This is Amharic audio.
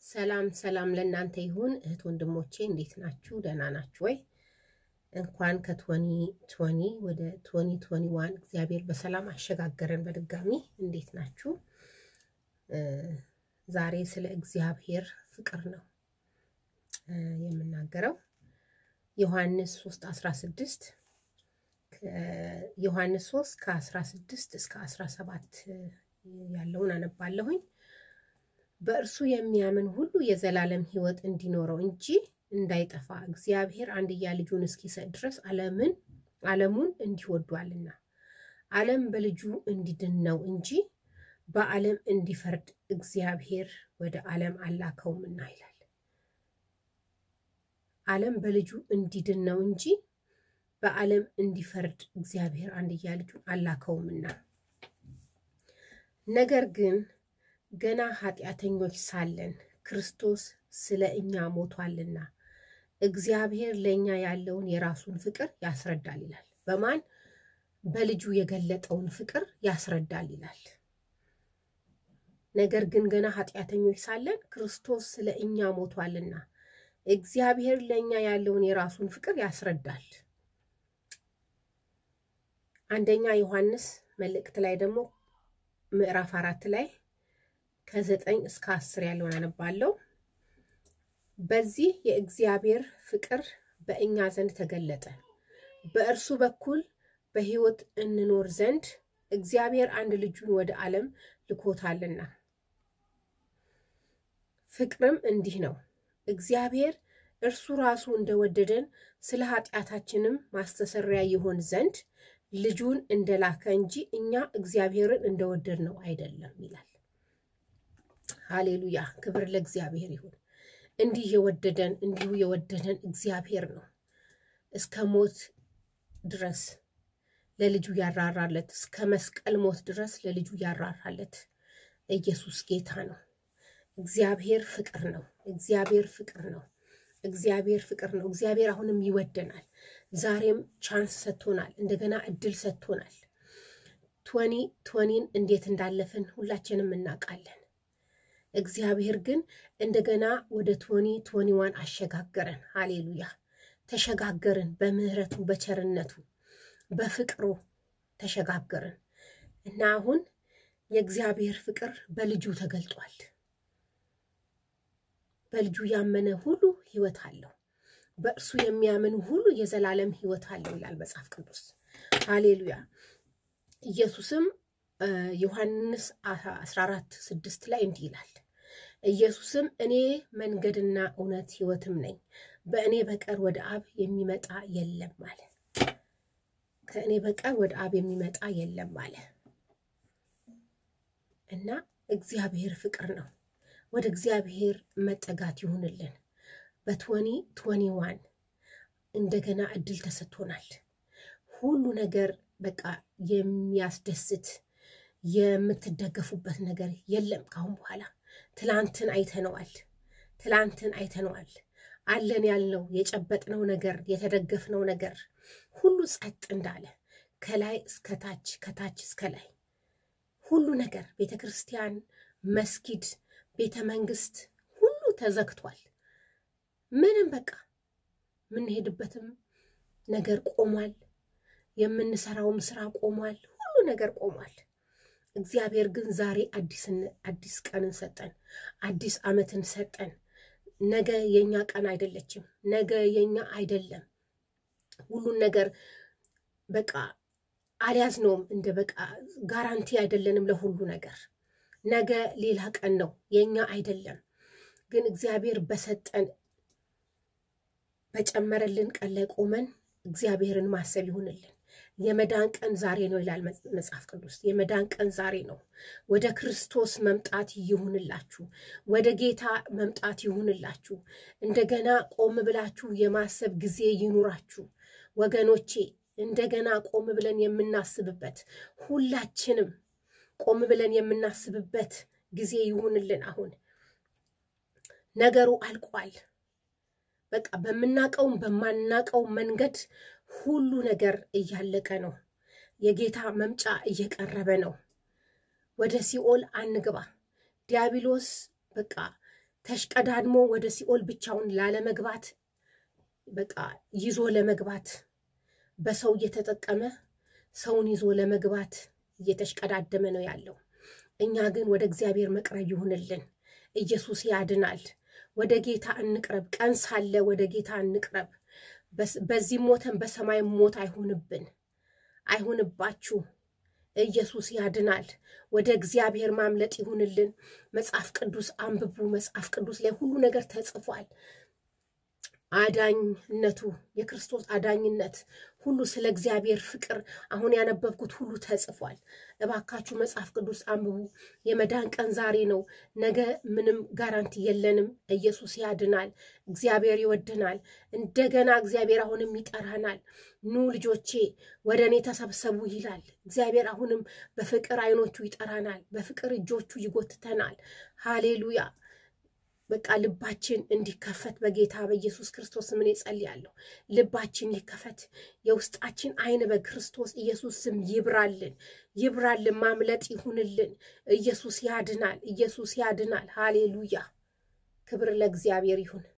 ሰላም ሰላም ለእናንተ ይሁን እህት ወንድሞቼ፣ እንዴት ናችሁ? ደህና ናችሁ ወይ? እንኳን ከቶኒ ቶኒ ወደ ቶኒ ቶኒ ዋን እግዚአብሔር በሰላም አሸጋገረን። በድጋሚ እንዴት ናችሁ? ዛሬ ስለ እግዚአብሔር ፍቅር ነው የምናገረው። ዮሐንስ 3 16 ዮሐንስ 3 ከ16 እስከ 17 ያለውን አነባለሁኝ። በእርሱ የሚያምን ሁሉ የዘላለም ሕይወት እንዲኖረው እንጂ እንዳይጠፋ እግዚአብሔር አንድያ ልጁን እስኪሰጥ ድረስ ዓለምን ዓለሙን እንዲወዷልና ዓለም በልጁ እንዲድን ነው እንጂ በዓለም እንዲፈርድ እግዚአብሔር ወደ ዓለም አላከውምና ይላል። ዓለም በልጁ እንዲድን ነው እንጂ በዓለም እንዲፈርድ እግዚአብሔር አንድያ ልጁን አላከውምና ነገር ግን ገና ኃጢአተኞች ሳለን ክርስቶስ ስለ እኛ ሞቷልና እግዚአብሔር ለእኛ ያለውን የራሱን ፍቅር ያስረዳል ይላል። በማን በልጁ የገለጠውን ፍቅር ያስረዳል ይላል። ነገር ግን ገና ኃጢአተኞች ሳለን ክርስቶስ ስለ እኛ ሞቷልና እግዚአብሔር ለእኛ ያለውን የራሱን ፍቅር ያስረዳል። አንደኛ ዮሐንስ መልእክት ላይ ደግሞ ምዕራፍ አራት ላይ ከዘጠኝ እስከ አስር ያለውን አነባለሁ። በዚህ የእግዚአብሔር ፍቅር በእኛ ዘንድ ተገለጠ፣ በእርሱ በኩል በሕይወት እንኖር ዘንድ እግዚአብሔር አንድ ልጁን ወደ ዓለም ልኮታልና። ፍቅርም እንዲህ ነው፣ እግዚአብሔር እርሱ ራሱ እንደወደደን ስለ ኃጢአታችንም ማስተሰሪያ ይሆን ዘንድ ልጁን እንደላከ እንጂ እኛ እግዚአብሔርን እንደወደድ ነው አይደለም ይላል። ሃሌሉያ! ክብር ለእግዚአብሔር ይሁን። እንዲህ የወደደን እንዲሁ የወደደን እግዚአብሔር ነው። እስከ ሞት ድረስ ለልጁ ያራራለት፣ እስከ መስቀል ሞት ድረስ ለልጁ ያራራለት ኢየሱስ ጌታ ነው። እግዚአብሔር ፍቅር ነው። እግዚአብሔር ፍቅር ነው። እግዚአብሔር ፍቅር ነው። እግዚአብሔር አሁንም ይወደናል። ዛሬም ቻንስ ሰጥቶናል። እንደገና እድል ሰጥቶናል። ቶኒ ቶኒን እንዴት እንዳለፍን ሁላችንም እናውቃለን። እግዚአብሔር ግን እንደገና ወደ ቶኒ ቶኒዋን አሸጋገረን። ሃሌሉያ ተሸጋገርን። በምህረቱ በቸርነቱ በፍቅሩ ተሸጋገርን እና አሁን የእግዚአብሔር ፍቅር በልጁ ተገልጧል። በልጁ ያመነ ሁሉ ሕይወት አለው፣ በእርሱ የሚያምን ሁሉ የዘላለም ሕይወት አለው ይላል መጽሐፍ ቅዱስ። ሃሌሉያ ኢየሱስም ዮሐንስ 14 ስድስት ላይ እንዲህ ይላል ኢየሱስም እኔ መንገድና እውነት ሕይወትም ነኝ፣ በእኔ በቀር ወደ አብ የሚመጣ የለም አለ። ከእኔ በቀር ወደ አብ የሚመጣ የለም አለ እና እግዚአብሔር ፍቅር ነው። ወደ እግዚአብሔር መጠጋት ይሁንልን። በትወኒ ትወኒ ዋን እንደገና እድል ተሰጥቶናል። ሁሉ ነገር በቃ የሚያስደስት የምትደገፉበት ነገር የለም ካሁን በኋላ። ትላንትን አይተነዋል። ትላንትን አይተነዋል። አለን ያልነው የጨበጥነው ነገር የተደገፍነው ነገር ሁሉ ጸጥ እንዳለ ከላይ እስከ ታች ከታች እስከ ላይ ሁሉ ነገር ቤተ ክርስቲያን፣ መስጊድ፣ ቤተ መንግስት ሁሉ ተዘግቷል። ምንም በቃ የምንሄድበትም ነገር ቆሟል። የምንሰራውም ስራ ቆሟል። ሁሉ ነገር ቆሟል። እግዚአብሔር ግን ዛሬ አዲስ ቀንን ሰጠን፣ አዲስ ዓመትን ሰጠን። ነገ የኛ ቀን አይደለችም። ነገ የኛ አይደለም። ሁሉን ነገር በቃ አልያዝነውም። እንደ በቃ ጋራንቲ አይደለንም ለሁሉ ነገር። ነገ ሌላ ቀን ነው፣ የኛ አይደለም። ግን እግዚአብሔር በሰጠን በጨመረልን ቀን ላይ ቆመን እግዚአብሔርን ማሰብ ይሁንልን። የመዳን ቀን ዛሬ ነው ይላል መጽሐፍ ቅዱስ። የመዳን ቀን ዛሬ ነው። ወደ ክርስቶስ መምጣት ይሁንላችሁ። ወደ ጌታ መምጣት ይሁንላችሁ። እንደገና ቆም ብላችሁ የማሰብ ጊዜ ይኑራችሁ ወገኖቼ። እንደገና ቆም ብለን የምናስብበት ሁላችንም ቆም ብለን የምናስብበት ጊዜ ይሁንልን። አሁን ነገሩ አልቋል። በቃ በምናቀውም በማናቀው መንገድ ሁሉ ነገር እያለቀ ነው። የጌታ መምጫ እየቀረበ ነው። ወደ ሲኦል አንግባ። ዲያብሎስ በቃ ተሽቀዳድሞ ወደ ሲኦል ብቻውን ላለመግባት በቃ ይዞ ለመግባት በሰው እየተጠቀመ ሰውን ይዞ ለመግባት እየተሽቀዳደመ ነው ያለው። እኛ ግን ወደ እግዚአብሔር መቅረብ ይሁንልን። ኢየሱስ ያድናል። ወደ ጌታ እንቅረብ። ቀን ሳለ ወደ ጌታ እንቅረብ። በዚህ ሞተን በሰማይ ሞት አይሁንብን፣ አይሁንባችሁ። ኢየሱስ ያድናል። ወደ እግዚአብሔር ማምለጥ ይሁንልን። መጽሐፍ ቅዱስ አንብቡ። መጽሐፍ ቅዱስ ላይ ሁሉ ነገር ተጽፏል። አዳኝነቱ የክርስቶስ አዳኝነት ሁሉ ስለ እግዚአብሔር ፍቅር አሁን ያነበብኩት ሁሉ ተጽፏል። እባካችሁ መጽሐፍ ቅዱስ አንብቡ። የመዳን ቀን ዛሬ ነው። ነገ ምንም ጋራንቲ የለንም። ኢየሱስ ያድናል። እግዚአብሔር ይወድናል። እንደገና እግዚአብሔር አሁንም ይጠራናል። ኑ ልጆቼ ወደ እኔ ተሰብሰቡ ይላል እግዚአብሔር። አሁንም በፍቅር አይኖቹ ይጠራናል። በፍቅር እጆቹ ይጎትተናል። ሃሌሉያ። በቃ ልባችን እንዲከፈት በጌታ በኢየሱስ ክርስቶስ ስም እኔ ጸልያለሁ። ልባችን ይከፈት። የውስጣችን አይን በክርስቶስ ኢየሱስ ስም ይብራልን፣ ይብራልን። ማምለጥ ይሁንልን። ኢየሱስ ያድናል። ኢየሱስ ያድናል። ሃሌሉያ። ክብር ለእግዚአብሔር ይሁን።